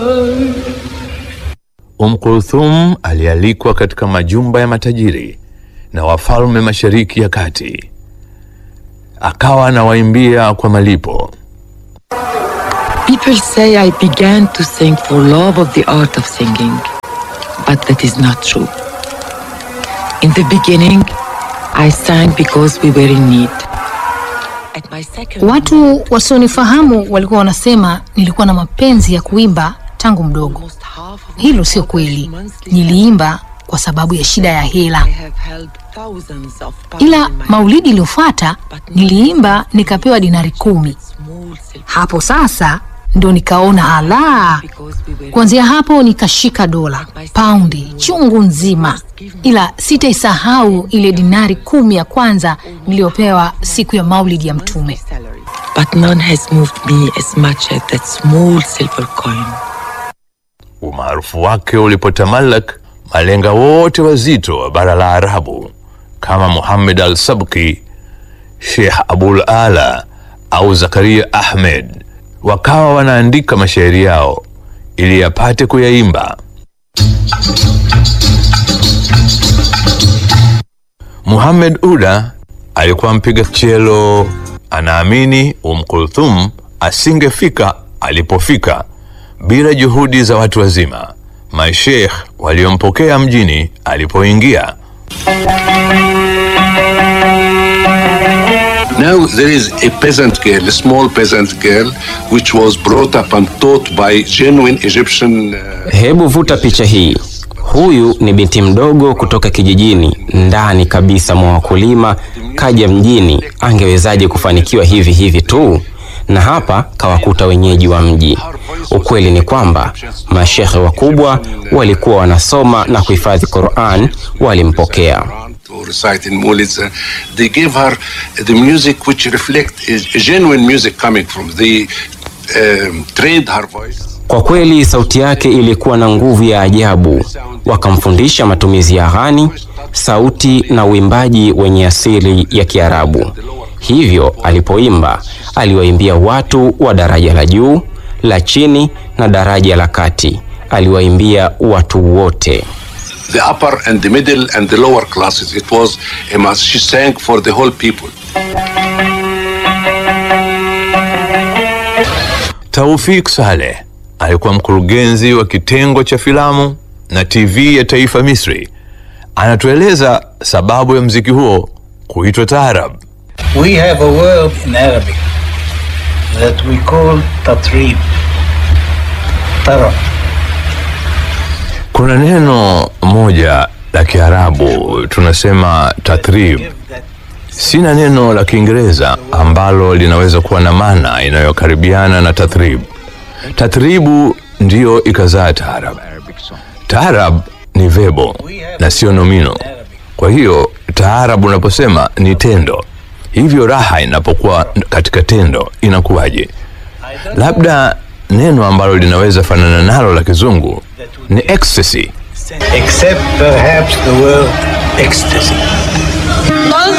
Umm Kulthum alialikwa katika majumba ya matajiri na wafalme Mashariki ya Kati, akawa anawaimbia kwa malipo. People say I began to sing for love of the art of singing, but that is not true. In the beginning, I sang because we were in need. At my second Watu wasionifahamu walikuwa wanasema nilikuwa na mapenzi ya kuimba tangu mdogo. almost half of Hilo sio kweli. monthly Niliimba kwa sababu ya shida ya hela. I have held thousands of pounds Ila in my maulidi iliyofuata niliimba nikapewa dinari kumi. small silver Hapo sasa ndo nikaona ala. because we were Kuanzia hapo nikashika dola, paundi chungu nzima, ila sitaisahau ile dinari kumi ya kwanza niliyopewa siku ya maulidi ya Mtume. salary. But none has moved me as much as that small silver coin. Umaarufu wake ulipotamalak, malenga wote wazito wa bara la Arabu kama Muhammad al-Sabki, Sheikh Abul Ala au Zakaria Ahmed wakawa wanaandika mashairi yao ili yapate kuyaimba. Muhammad Uda alikuwa mpiga chelo, anaamini Umm Kulthum asingefika alipofika bila juhudi za watu wazima, masheikh waliompokea mjini alipoingia. Now there is a peasant girl, a small peasant girl, which was brought up and taught by genuine Egyptian. Uh, Hebu vuta picha hii. Huyu ni binti mdogo kutoka kijijini ndani kabisa mwa wakulima, kaja mjini. Angewezaje kufanikiwa hivi hivi tu? Na hapa kawakuta wenyeji wa mji. Ukweli ni kwamba mashehe wakubwa walikuwa wanasoma na kuhifadhi Qur'an, walimpokea. to recite in Mulids, uh, they gave her the music which reflect a genuine music coming from. They um, trained her voice. Kwa kweli sauti yake ilikuwa na nguvu ya ajabu. Wakamfundisha matumizi ya ghani, sauti na uimbaji wenye asili ya Kiarabu. Hivyo alipoimba, aliwaimbia watu wa daraja la juu, la chini na daraja la kati. Aliwaimbia watu wote. The upper and the middle and the lower classes. It was a mass. She sang for the whole people. Taufik Saleh alikuwa mkurugenzi wa kitengo cha filamu na TV ya taifa Misri. Anatueleza sababu ya mziki huo kuitwa taarab. We have a word in Arabic that we call tatrib. Tarab. Kuna neno moja la Kiarabu tunasema tatrib. Sina neno la Kiingereza ambalo linaweza kuwa na maana inayokaribiana na tathrib. Tathribu ndiyo ikazaa taarab. Taarab ni vebo na sio nomino. Kwa hiyo taarab unaposema ni tendo, hivyo raha inapokuwa katika tendo inakuwaje? Labda neno ambalo linaweza fanana nalo la kizungu ni ecstasy. Except perhaps the word ecstasy. Those